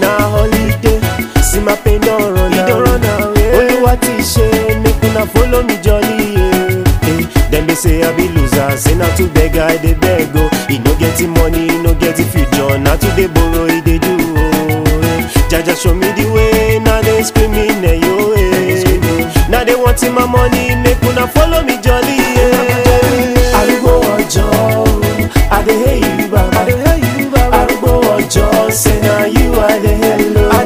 na holiday see my pain don run away olúwa ti ṣe make una follow me jolly yeah. Eh, dem dey say i be loser say na to beg i dey beg o e no get the money e no get the future na to dey borrow e dey do o eh. jaja show me the way na dey screaming eyo eh. na dey want my money make una follow me